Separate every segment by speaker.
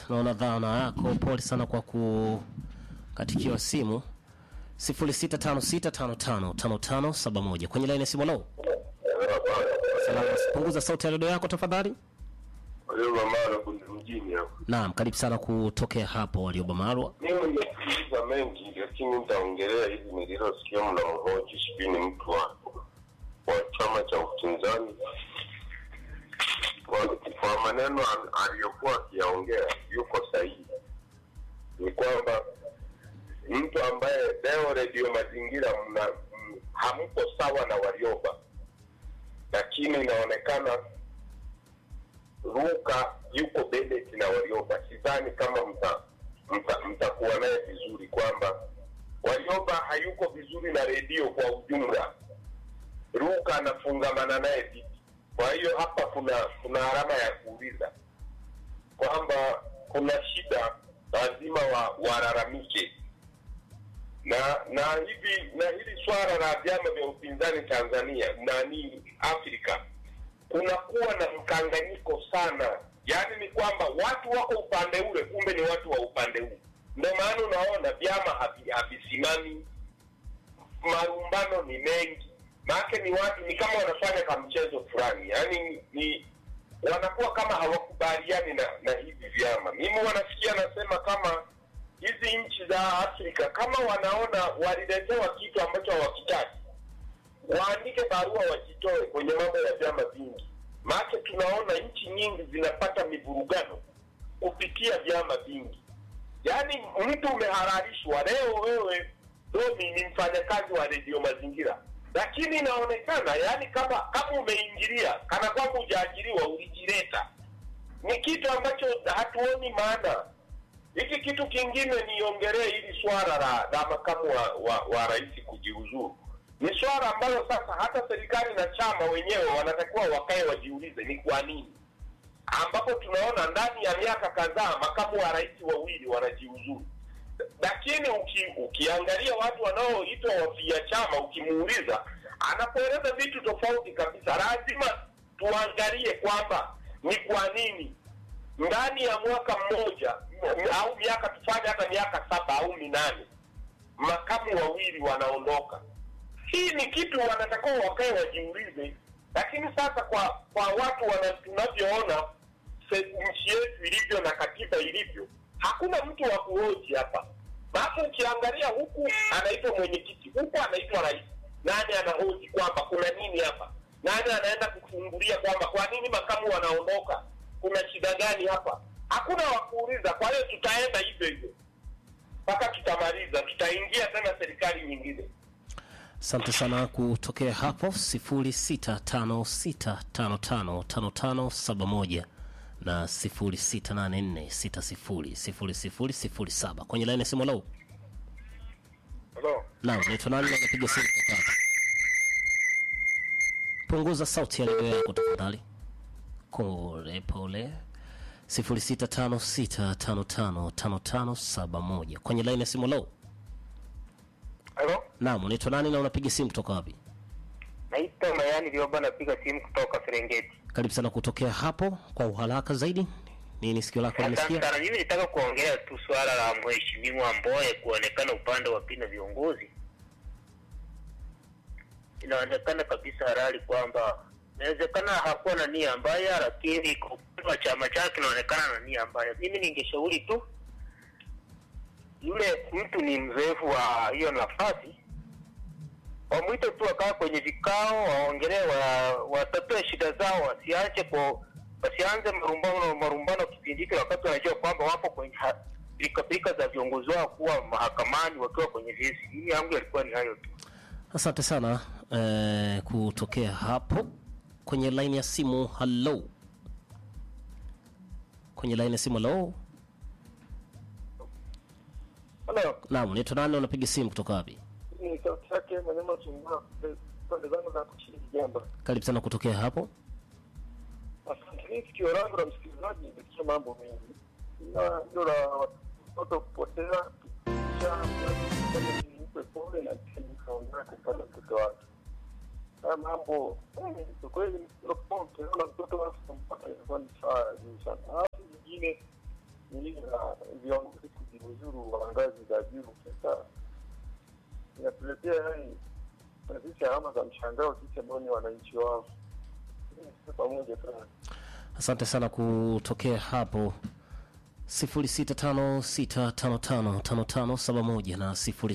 Speaker 1: naona dhana yako. Pole sana kwa kukatikiwa simu. 0656555571 kwenye laini ya simu. Lo, salama. Punguza sauti ya redio yako tafadhali.
Speaker 2: Waliobamarwa kuna mjini hapo.
Speaker 1: Naam, karibu sana kutokea hapo Waliobamarwa.
Speaker 2: Mimi nimesikiliza mengi, lakini nitaongelea hivi nililosikia mnamhoji, sijui ni mtu wa wa chama cha upinzani. Kwa, kwa maneno al- aliyokuwa akiyaongea yuko sahihi, ni kwamba mtu ambaye leo redio mazingira mna m- hamko sawa na Warioba, lakini inaonekana Ruka yuko Bennett na Warioba, sidhani kama mta mta- mtakuwa naye vizuri, kwamba Warioba hayuko vizuri na redio kwa ujumla, Ruka anafungamana naye vipi? Kwa hiyo hapa kuna kuna alama ya kuuliza kwamba kuna shida, lazima wa, walalamike na na hivi na hili swala la vyama vya upinzani Tanzania nani Afrika kunakuwa na mkanganyiko sana. Yaani ni kwamba watu wako upande ule, kumbe ni watu wa upande huu. Ndio maana unaona vyama havi- havisimami, marumbano ni mengi, maake ni watu ni kama wanafanya kamchezo fulani, yaani ni, ni wanakuwa kama hawakubaliani na, na hivi vyama. Mimi wanasikia nasema kama hizi nchi za Afrika kama wanaona waliletewa kitu ambacho hawakitaki waandike barua wajitoe kwenye mambo ya vyama vingi, maana tunaona nchi nyingi zinapata mivurugano kupitia vyama vingi. Yaani mtu umehalalishwa leo, wewe Domi ni mfanyakazi wa redio Mazingira, lakini inaonekana yani kama kama umeingilia kana kwamba hujaajiriwa, ulijileta. Ni kitu ambacho hatuoni maana. Hiki kitu kingine niongelee hili swala la, la makamu wa, wa, wa rais kujiuzuru ni swala ambalo sasa hata serikali na chama wenyewe wanatakiwa wakae wajiulize ni kwa nini, ambapo tunaona ndani ya miaka kadhaa makamu wa rais wawili wanajiuzuru. Lakini uki, ukiangalia watu wanaoitwa wafia chama, ukimuuliza anapoeleza vitu tofauti kabisa. Lazima tuangalie kwamba ni kwa nini ndani ya mwaka mmoja m- au miaka tufanye hata miaka saba au minane makamu wawili wanaondoka hii ni kitu wanatakiwa wakae wajiulize, lakini sasa kwa kwa watu wana, tunavyoona se- nchi yetu ilivyo na katiba ilivyo, hakuna mtu wa kuhoji hapa. Maana ukiangalia huku anaitwa mwenyekiti, huku anaitwa rais, nani anahoji kwamba kuna nini hapa? Nani anaenda kufungulia kwamba kwa nini makamu wanaondoka? Kuna shida gani hapa? Hakuna wa kuuliza. Kwa hiyo tutaenda hivyo hivyo mpaka tutamaliza, tutaingia tena serikali nyingine.
Speaker 1: Asante sana kutokea hapo 0656555571 na 0684600007 kwenye laini ya simu. Lau,
Speaker 2: Hello.
Speaker 1: naam, naitwa nani na unapiga simu kutoka hapa? Punguza sauti ya redio yako tafadhali, pole pole. 0656555571 kwenye laini ya simu. Lau,
Speaker 3: Halo,
Speaker 1: naam, unaitwa nani na unapiga simu kutoka wapi?
Speaker 3: naitwa Mayani Lioba, napiga simu kutoka Serengeti.
Speaker 1: Karibu sana kutokea hapo kwa uharaka zaidi. Nini sikio lako
Speaker 3: Asante
Speaker 1: limesikia?
Speaker 3: sana. Mimi nitaka kuongelea tu swala la mheshimiwa Mboye kuonekana upande wa pili na viongozi. Inaonekana kabisa halali kwamba inawezekana hakuwa na nia mbaya, lakini kwa upande wa chama chake inaonekana na nia mbaya. Mimi ningeshauri tu yule mtu ni mzoefu wa hiyo nafasi, wamwite tu wakaa kwenye vikao, waongelee, wa- watatue shida zao, wasiache kwa wasianze marumbano marumbano kipindi hiki, wakati wanajua kwamba wapo kwenye ha- pilikapilika za viongozi wao kuwa mahakamani wakiwa kwenye vesi. Mimi yangu yalikuwa ni hayo tu.
Speaker 1: Asante sana eh, kutokea hapo kwenye laini ya simu. Hello, kwenye laini ya simu. Hello,
Speaker 4: Halo,
Speaker 1: naam, unaitwa nani? Unapiga simu kutoka wapi?
Speaker 4: ni sauti yake Mwanyama Sungura, pande zangu za kushiriki jambo.
Speaker 1: Karibu sana kutokea hapo.
Speaker 4: Asante. Mimi sikio langu la msikilizaji nimesikia mambo mengi, na hilo la watoto kupotea, kisha mpe pole na kisha nikaongea kupata mtoto wake. Haya mambo eh, kwa kweli, ukiona mtoto wake kumpata inakuwa ni saa juu sana. Alafu nyingine ni hili la viongozi kujiuzuru wa ngazi za juu. Sasa inatuletea yani na sisi alama za mshangao sisi ambao ni wananchi wao. Sisi pamoja sana.
Speaker 1: Asante sana kutokea hapo 0656555571 na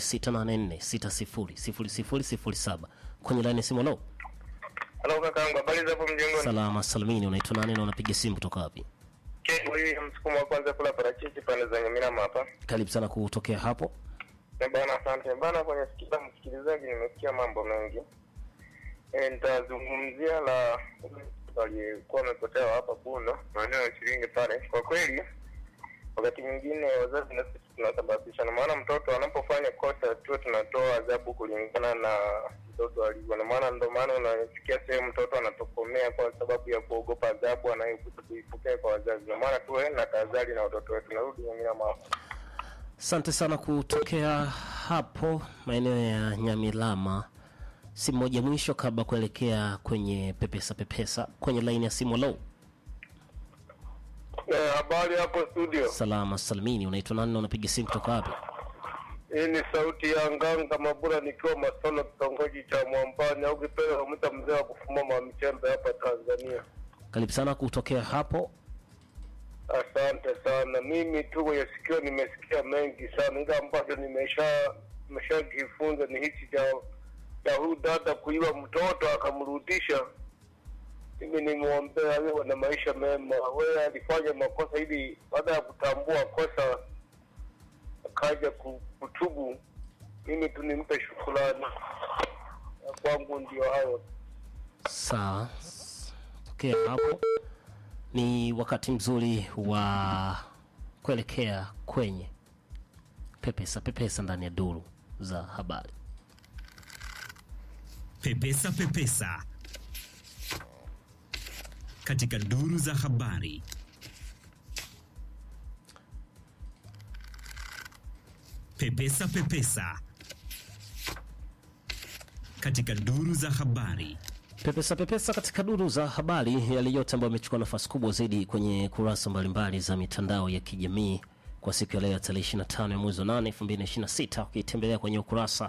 Speaker 1: 0684600007 kwenye laini ya simu. Halo,
Speaker 3: Halo kakaangu, habari za hapo mjengoni?
Speaker 1: salama salimini, unaitwa nani na unapiga simu kutoka wapi?
Speaker 3: Huyu msukumo wa kwanza kula parachichi pande za Nyamirama hapa.
Speaker 1: Karibu sana kutokea hapo.
Speaker 3: Eh, Bana, asante bana. Kwenye sikila msikilizaji, nimesikia mambo mengi. Eh, nitazungumzia la aliyekuwa amepotea hapa Buno, maeneo ya Chiringi pale. Kwa kweli, wakati mwingine wazazi na sisi tunasababisha, na maana mtoto anapofanya kosa tu tunatoa adhabu kulingana na mtoto alivyo, na maana ndo maana unasikia sehemu mtoto anatokomea kwa sababu ya kuogopa adhabu anayokuta kuipokea kwa wazazi. Ndio maana tuwe na tahadhari na watoto wetu. Narudi Nyamirama hapa.
Speaker 1: Asante sana kutokea hapo maeneo ya Nyamilama. Simu moja mwisho kabla kuelekea kwenye pepesa pepesa kwenye laini ya simu. Low
Speaker 4: Eh, habari hapo studio.
Speaker 1: salama salimini, unaitwa nani na unapiga simu kutoka wapi?
Speaker 4: Hii ni sauti ya Nganga Mabura nikiwa Masolo, kitongoji cha Mwambani au kipele wamwita mzee wa kufuma michembe hapa Tanzania.
Speaker 1: Karibu sana kutokea hapo.
Speaker 4: Asante sana. Mimi tu kwenye sikio nimesikia mengi sana, ila ambacho nimesha nimeshajifunza ni hichi cha cha huyu dada kuiba mtoto akamrudisha. Mimi nimwombea awe na maisha mema. Wewe alifanya makosa ili baada ya kutambua kosa akaja ku- kutubu. Mimi tu nimpe shukrani. Ya Kwangu ndio hayo.
Speaker 1: Sawa, tokea hapo. Ni wakati mzuri wa kuelekea kwenye pepesa pepesa ndani ya duru za habari.
Speaker 5: Pepesa Pepesa katika duru za habari. Pepesa Pepesa katika duru za habari.
Speaker 1: Pepesa pepesa katika duru za habari, yale yote ambayo yamechukua nafasi kubwa zaidi kwenye kurasa mbalimbali za mitandao ya kijamii kwa siku ya leo ya tarehe 25 ya mwezi wa 8 2026, ukitembelea kwenye ukurasa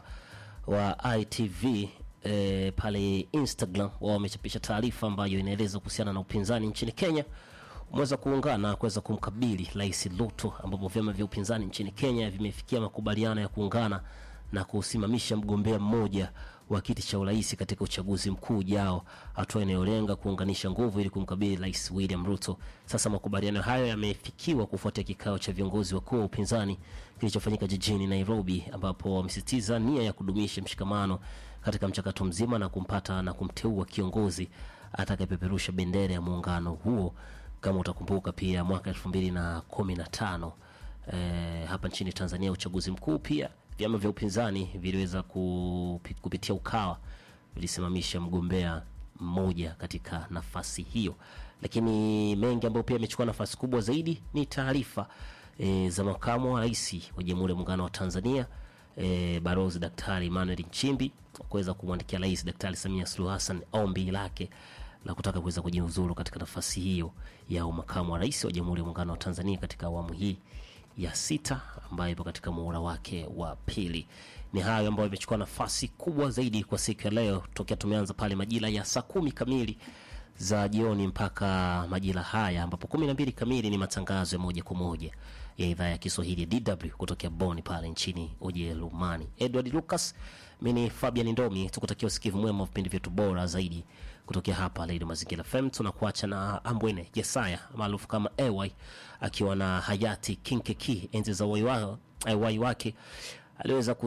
Speaker 1: wa ITV e, pale Instagram, wao wamechapisha taarifa ambayo inaeleza kuhusiana na upinzani nchini Kenya umeweza kuungana kuweza kumkabili Rais Ruto, ambapo vyama vya upinzani nchini Kenya vimefikia makubaliano ya kuungana na kusimamisha mgombea mmoja wa kiti cha urais katika uchaguzi mkuu ujao, hatua inayolenga kuunganisha nguvu ili kumkabili Rais William Ruto. Sasa makubaliano hayo yamefikiwa kufuatia kikao cha viongozi wakuu wa upinzani kilichofanyika jijini Nairobi, ambapo wamesisitiza nia ya kudumisha mshikamano katika mchakato mzima na kumpata na kumteua kiongozi atakayepeperusha bendera ya muungano huo. Kama utakumbuka pia mwaka elfu mbili na kumi na tano eh, hapa nchini Tanzania uchaguzi mkuu pia vyama vya upinzani viliweza kupi, kupitia Ukawa vilisimamisha mgombea mmoja katika nafasi hiyo, lakini mengi ambayo pia yamechukua nafasi kubwa zaidi ni taarifa e, za makamu wa rais wa Jamhuri ya Muungano wa Tanzania e, Balozi Daktari Emmanuel Nchimbi kuweza kumwandikia Rais Daktari Samia Suluhu Hassan ombi lake la kutaka kuweza kujiuzuru katika nafasi hiyo ya umakamu wa rais wa Jamhuri ya Muungano wa Tanzania katika awamu hii ya sita ambayo ipo katika muhula wake wa pili. Ni hayo ambayo imechukua nafasi kubwa zaidi kwa siku ya leo, tokea tumeanza pale majira ya saa kumi kamili za jioni mpaka majira haya ambapo kumi na mbili kamili ni matangazo ya moja kwa moja ya idhaa ya Kiswahili ya DW kutokea Bonn pale nchini Ujerumani. Edward Lucas, mimi ni Fabian Ndomi, tukutakia usikivu mwema wa vipindi vyetu bora zaidi kutokea hapa Radio Mazingira FM. Tunakuacha na Ambwene Jesaya maarufu kama AY akiwa na hayati King Keki enzi za uhai wa- eh, uhai wake aliweza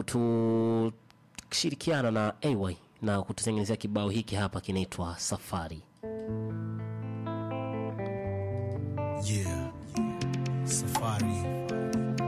Speaker 1: kutushirikiana na AY na kututengenezea kibao hiki hapa kinaitwa Safari.
Speaker 6: Yeah. Safari.